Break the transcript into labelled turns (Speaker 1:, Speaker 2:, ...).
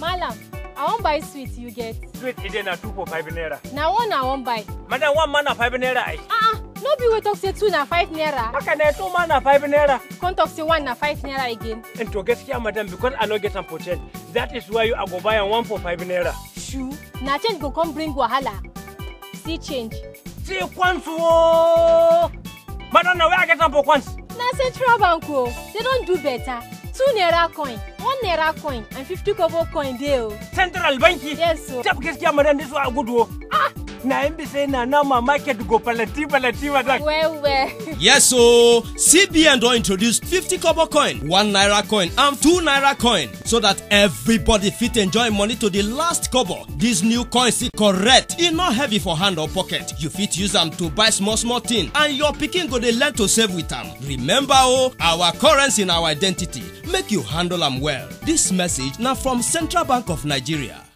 Speaker 1: malam i wan buy sweet you get
Speaker 2: Sweet ide na 2 for 5 naira.
Speaker 1: na one i wan buy
Speaker 2: Madam one man na 5 naira ai.
Speaker 1: ah ah no be wey talk say two na five naira
Speaker 2: Haka ne two man na 5 naira.
Speaker 1: come talk say one na five naira again
Speaker 2: And to gaskiya madam because I no get am for change. That is why you I go buy am one for 5 naira.
Speaker 1: true na change go come bring wahala see change
Speaker 2: See once oh. Madam na where I get am for once.
Speaker 1: na central bank o they don do better two naira coin one naira coin and fifty kobo coin dey o
Speaker 2: Central banki.
Speaker 1: yes o
Speaker 2: Tab gaskiya madam this one a good oh. Ah, na yin bi sai na nama market go palati palati madam.
Speaker 1: well well
Speaker 3: Yes, so CBN don introduce 50 kobo coin, 1 naira coin, and 2 naira coin so that everybody fit enjoy money to the last kobo. This new coin is correct, e no heavy for hand or pocket. You fit use am to buy small small thing and your pikin go dey learn to save with am. Remember o, our currency na our identity. Make you handle am well. This message na from Central Bank of Nigeria.